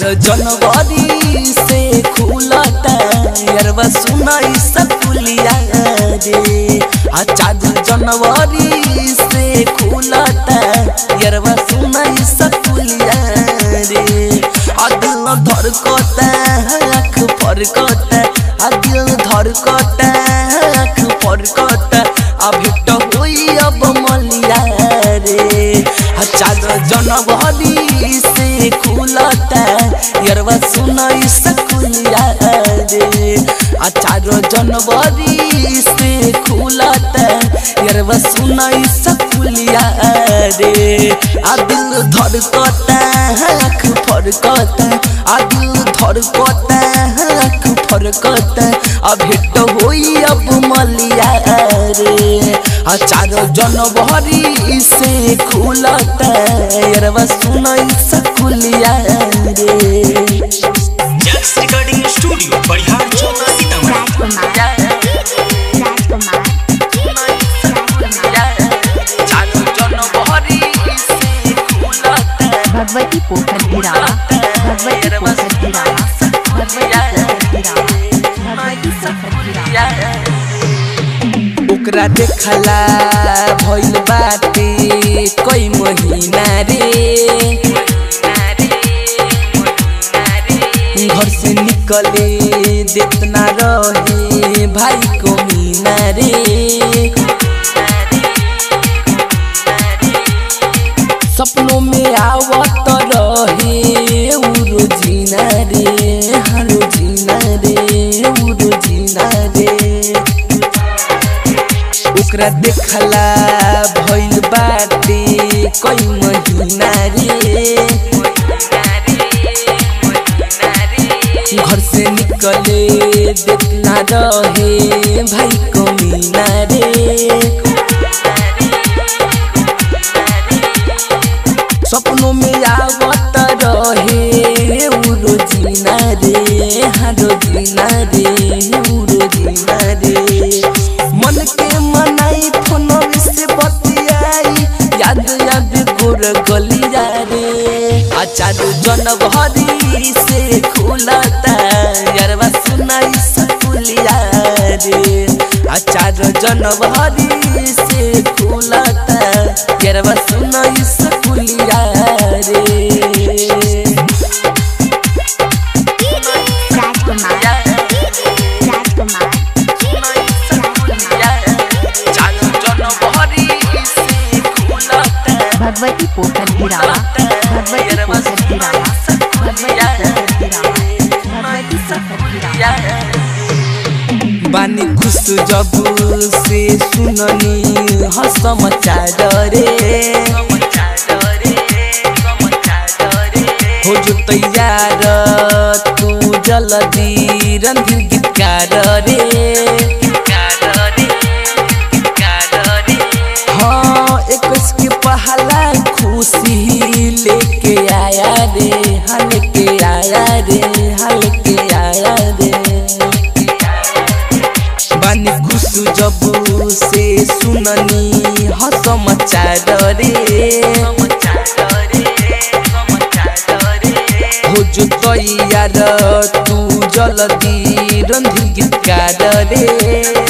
जनवरी से खुलता यरवा सुनाई सकुलिया रे आ चार जनवरी से खुलता यरवा सुनाई सकुलिया रे आ दिल धड़कता आँख फरकता आ दिल धड़कता आँख फरकता आ भेट होई अब मलिया रे आ चार जनवरी से खुलता यरवा सुनाई सकुलिया रे आ चार जनवरी से खुलता यरवा सुनाई सकुलिया रे आ दिल धड़कता आँख फरकता आ दिल धड़कता आँख फरकता आ भेट होई अब मलिया रे आ चार जनवरी से खुलता यरवा सुनाई सकुलिया रे जैक्स रिकॉर्डिंग स्टूडियो बढ़ियार चौक सीतामढ़ी राजकुमार राजकुमार भगवती पोखर गिरावा भगवती पोखर गिरावा भगवती पोखर गिरावा भगवती पोखर गिरावा ओकरा देखला भइल बाटे कई महीना रे घर से निकले देतना रहे भाई को मीना रे सपनों में आवत रहे उ रोजीना रे हाँ रोजीना रे उ रोजीना रे ओकरा देखला भइल बाटे कई महीना रे घर से निकले देखना रहे भाई को मीना रे सपनों में आवत रहे उ रोजीना रे हाँ रोजीना रे उ रोजीना रे मन के मनाई फोन से बतियाई याद याद गोर गलिया रे आचार जनवरी से खुलता यारवा सुनाई सकुलिया रे आचार जनवरी से खुलता यारवा सुनाई सकुलिया रे राजकुमार राजकुमार भगवती पोखर गिरावा भगवती पोखर गिरावा भगवती पोखर गिरावा भगवती पोखर गिरावा बानी खुश जब से सुननी हसमाचार रे हो जो तैयार तू जल्दी रणधीर गीतकार रे हाँ इक्कीस के पहला खुशी लेके आया रे हाँ लेके आया रे हाँ लेके आया रे बानी खुश जब से सुननी हसमाचार रे हो जो तैयार तू जल्दी रणधीर गीतकार रे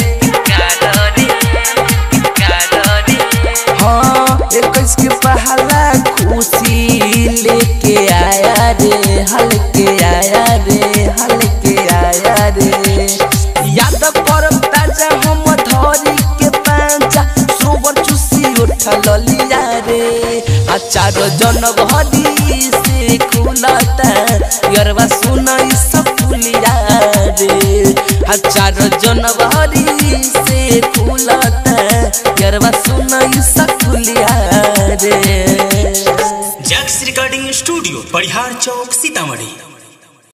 हाँ इक्कीस के पहला खुशी लेके आया रे हल्के आया रे हल्के आया रे याद करम ताजा हम धरी के पांचा सोबर चुसी उठल लिया रे आचार जनवरी से खुलता यरवा सुनाई सकुलिया रे आचार जनवरी से खुलता यरवा सुनाई सकुलिया रे जैक्स रिकॉर्डिंग स्टूडियो बढ़ियार चौक सीतामढ़ी